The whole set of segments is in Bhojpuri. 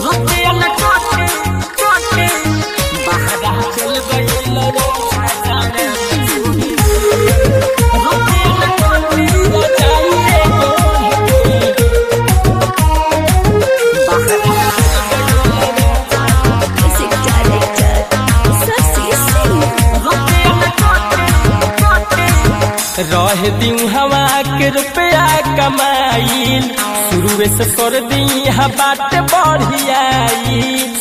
रुपया न काटे काटे बहरा चल गइल रे जाने रुपया न काटे जाइए Music director, Sasi Singh. रुपया न काटे काटे रह दी हवा के रुपया कमाइल शुरू से कर दी बात बढ़ियाई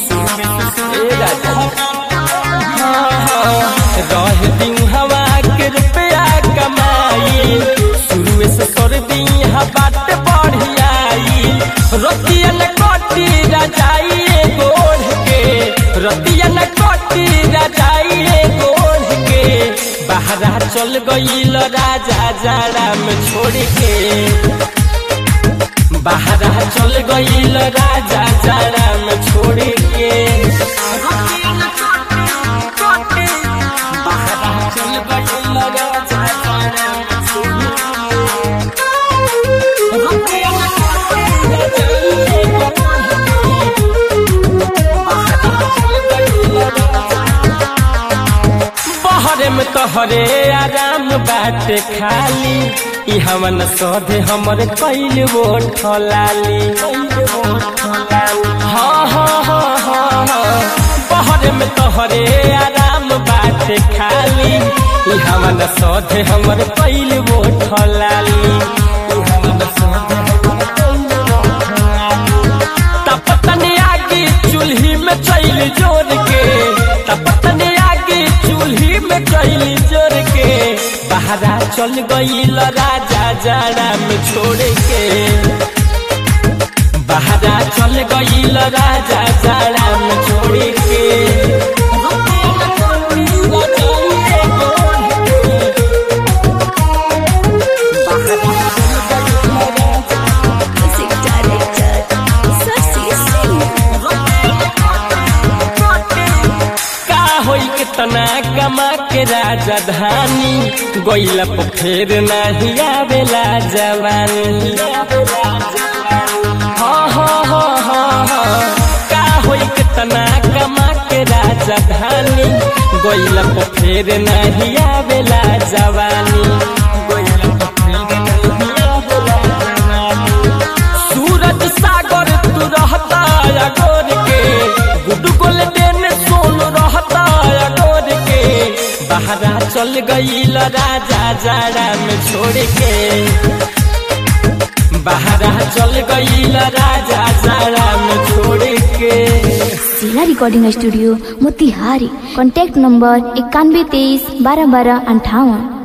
रह दी हवा के रुपया कमाइल शुरू से कर दी बात बढ़ियाई रतिया न कटी रजाइए गोढ़ के रतिया न कटी रजाइए गोढ़ के बहरा चल गईल राजा जाड़ा में छोड़ के बहरा चल गईल राजा जाड़ा में छोड़ के रुपया न काटे काटे बहरा चल गईल राजा जाड़ा में छोड़ रुपया न काटे बहरे में तोहरे आराम बाटे खाली ई हमन सौधे हमर कैल वो ठलाली हाँ हाँ हाँ हाँ हाँ बहरे में तोहरे आराम बाटे खाली ई हमन सौधे हमर कैल वो ठलाली ई हमन सौधे हमर कैल वो ठलाली तपतनी आगे चूल्ही में चैल जोर के तपतनी आगे चूल्ही में चैल जोर के बहरा चल गईल राजा जाड़ा में छोड़ के बहरा चल गईल राजा जाड़ा में छोड़ के रुपया न काटे Music director, Sasi Singh. का होई कितना कमा के राजधानी गोइला पोखर नहीं आवेला जवानी हाँ हाँ हाँ हाँ हाँ का होई कितना कमा के राजधानी गोइला पोखर नहीं आवेला जवानी गोइला पोखर नहीं आवेला जवानी सूरज सागर तू रहता अगोर के गुड्डू गोल्डन सोन रहता अगोर के बहरा चल गईल राजा जाड़ा में छोड़ के बहरा चल गईल राजा जाड़ा में छोड़ के जिला recording studio Motihari contact number इक्यानवे तेईस बारह बारह अंठावन